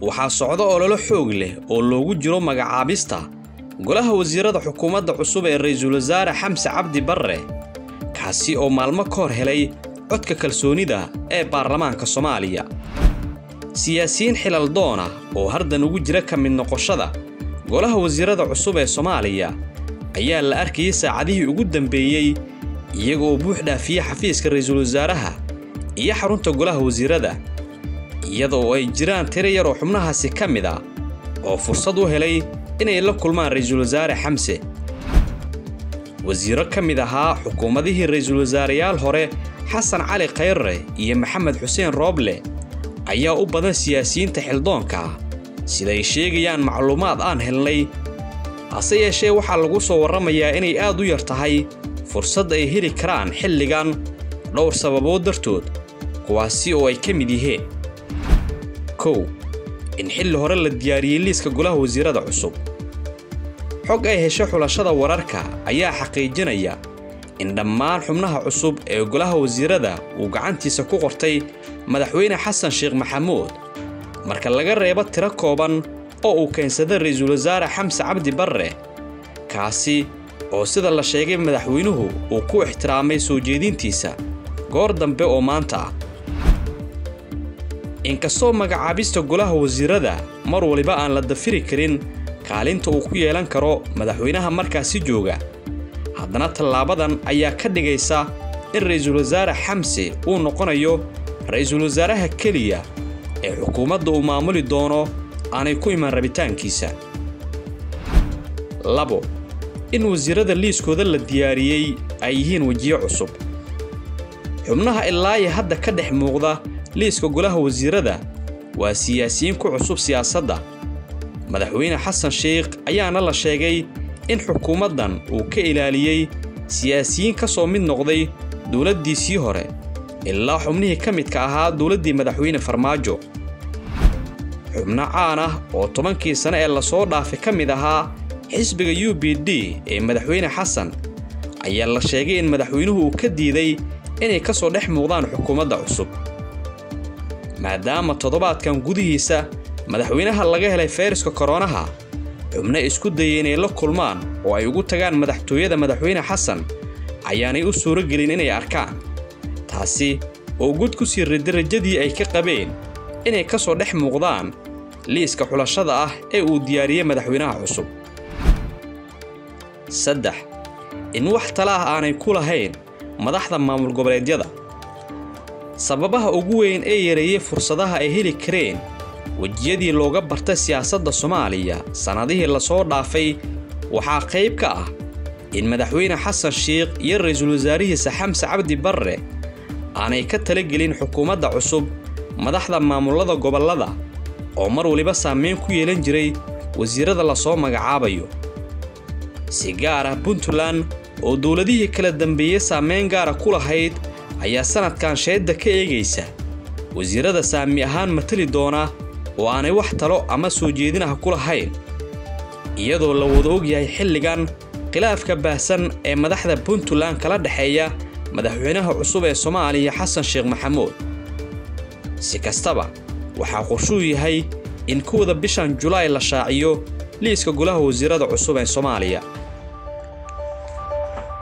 waxaa socdo ololo xoog leh oo loogu jiro magacaabista golaha wasiirada xukuumadda cusub ee ra'iisul wasaare xamse cabdi barre kaasi oo maalmo ka hor helay codka kalsoonida ee baarlamaanka soomaaliya siyaasiyiin xilal doona oo hardan ugu jira ka mid noqoshada golaha wasiirada cusub ee soomaaliya ayaa la arkayay saacadihii ugu dambeeyey iyaga oo buux dhaafiya xafiiska ra'iisul wasaaraha iyo xarunta golaha wasiirada iyada oo ay jiraan tiro yar oo xubnahaasi ka mid a oo fursad u helay inay la kulmaan ra'iisul wasaare xamse wasiiro ka mid ahaa xukuumadihii ra'iisul wasaareyaal hore xasan cali khayre iyo maxamed xuseen rooble ayaa u badan siyaasiyiinta xildoonka ah siday sheegayaan macluumaad aan helnay hase yeeshee waxaa lagu soo warramayaa inay aad u yar tahay fursad ay heli karaan xilligan dhowr sababood dartood kuwaasi oo ay ka mid yihiin kow in xilli hore la diyaariyey liiska golaha wasiirada cusub xog ay hesho xulashada wararka ayaa xaqiijinaya in dhammaan xubnaha cusub ee golaha wasiirada uu gacantiisa ku qortay madaxweyne xasan sheekh maxamuud marka laga reebo tiro kooban oo uu keensada ra'iisul wasaare xamse cabdi barre kaasi oo sida la sheegay madaxweynuhu uu ku ixtiraamay soo jeedintiisa goor dambe oo maanta ah inkastoo magacaabista golaha wasiirada mar waliba aan la dafiri karin kaalinta uu ku yeelan karo madaxweynaha markaasi jooga haddana tallaabadan ayaa ka dhigaysa in ra'iisul wasaare xamse uu noqonayo ra'iisul wasaaraha keliya ee xukuumadda uu maamuli doono aanay ku iman rabitaankiisa labo in wasiirada liiskooda la diyaariyey ay yihiin wejiyo cusub xubnaha ilaayi hadda ka dhex muuqda liiska golaha wasiirada waa siyaasiyiin ku cusub siyaasadda madaxweyne xasan sheikh ayaana la sheegay in xukuumaddan uu ka ilaaliyey siyaasiyiin ka soo mid noqday dowladdiisii hore ilaa xubnihii ka midka ahaa dowladdii madaxweyne farmaajo xubno caan ah oo tobankii sane ee lasoo dhaafay ka mid ahaa xisbiga u b d ee madaxweyne xasan ayaa la sheegay in madaxweynuhu uu ka diiday inay ka soo dhex muuqdaan xukuumadda cusub maadaama toddobaadkan gudihiisa madaxweynaha laga helay fayraska koronaha xubno isku dayay inay la kulmaan oo ay ugu tagaan madaxtooyada madaxweyne xasan ayaanay u suuro gelin inay arkaan taasi oo gud ku sii riday rajadii ay ka qabeen inay ka soo dhex muuqdaan liiska xulashada ah ee uu diyaariyey madaxweynaha cusub saddex in wax tala ah aanay ku lahayn madaxda maamul goboleedyada sababaha ugu weyn ee yareeyey fursadaha ay heli kareen wejiyadii looga bartay siyaasadda soomaaliya sannadihii lasoo dhaafay waxaa qayb ka ah in madaxweyne xasan sheikh iyo ra'iisul wasaarihiisa xamse cabdi barre aanay ka talagelin xukuumadda cusub madaxda maamullada gobollada oo mar waliba saameyn ku yeelan jiray wasiirada lasoo magacaabayo si gaar ah puntland oo dowladihii kala dambeeyey saameyn gaara ku lahayd ayaa sannadkan sheedda ka eegaysa wasiirada saami ahaan matali doona oo aanay wax talo ama soo jeedin ah ku lahayn iyadoo la wada ogyahay xilligan khilaafka baahsan ee madaxda puntland kala dhexeeya madaxweynaha cusub ee soomaaliya xasan sheekh maxamuud si kastaba waxaa qorshuu yahay in kowda bishan julaay la shaaciyo liiska golaha wasiirada cusub ee soomaaliya